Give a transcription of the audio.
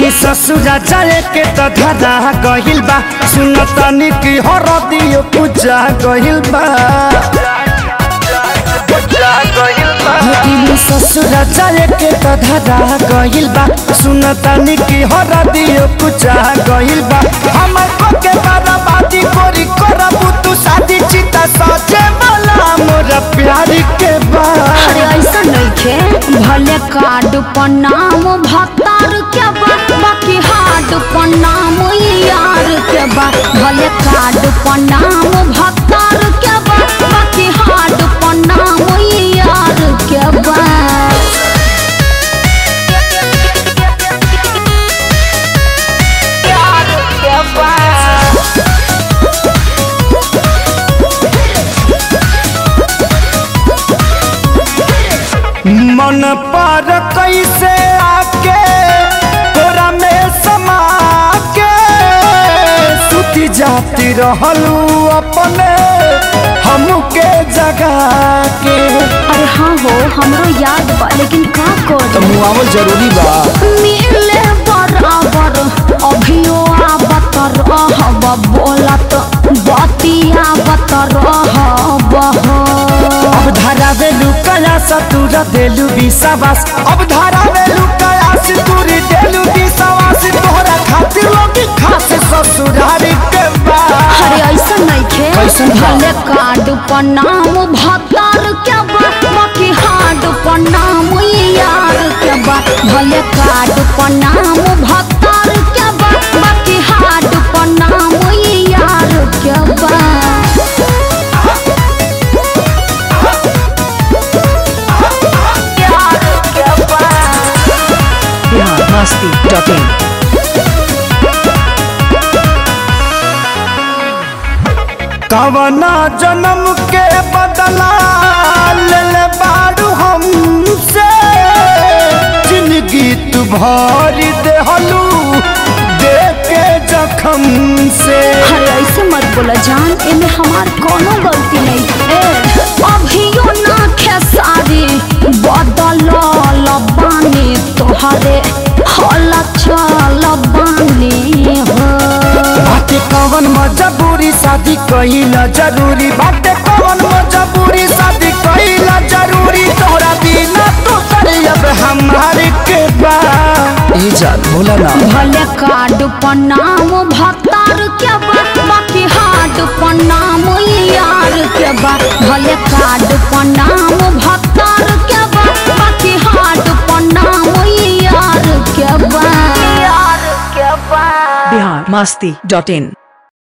हिनी ससुरा जाए के त धरा गहिल बा सुन तनी की हरदियो पूजा गहिल बा हिनी ससुरा जाए के त धरा गहिल बा सुन तनी की हरदियो पूजा गहिल बा हमर को के बर्बादी कोरी करबू तू शादी चिता सजे वाला मोर प्यार के बा अरे ऐसा नइखे भले कार्ड पर नाम भतार के बा बाकी हार्ड पर नाम यार के बा भले कार्ड पर नाम भतार के बा बाकी हार्ड पर नाम यार के बा यार के बा मन पर कैसे आके तोरा में समा के सुती जाती रहलू अपने हमके जगा के अरे हाँ हो हमरो याद बा लेकिन का कर मुआवल जरूरी बा मिले बराबर अभियो आवत रहब बोलत बतिया बत रहब अब धरावे लुकया सतुर देलू विश्वास अब धरावे लुकया सितुर देलू विश्वास तोहरा खातिर लोग खास ससुरारी के बा अरे ऐसा नइखे कैसन बा? भले कार्ड पर नाम भतार के बा बाकी हार्ड पर नाम यार के बा भले कार्ड पर नाम भतार के बा बाकी हार्ड पर नाम यार के बा biharmasti.in कवना जन्म के बदला ले ले बारू हमसे जिंदगी तू भरी देहलू दे के जखम से अरे ऐसे मत बोला जान इनमें हमार कोनो गलती नहीं ए अभियो ना खेसारी बदल लबानी तोहरे हल चल बानी हो बाटे कवन मजबूरी शादी कहिला जरूरी बाटे कवन मजबूरी शादी कहिला जरूरी तोरा बिना तो करे अब हमारे के बा ई जान बोला ना भले कार्ड पर नाम भतार के बा बाकी हार्ड पर नाम यार के बा भले कार्ड पर नाम भतार के बा बाकी हार्ड पर नाम यार के बा यार के बा biharmasti.in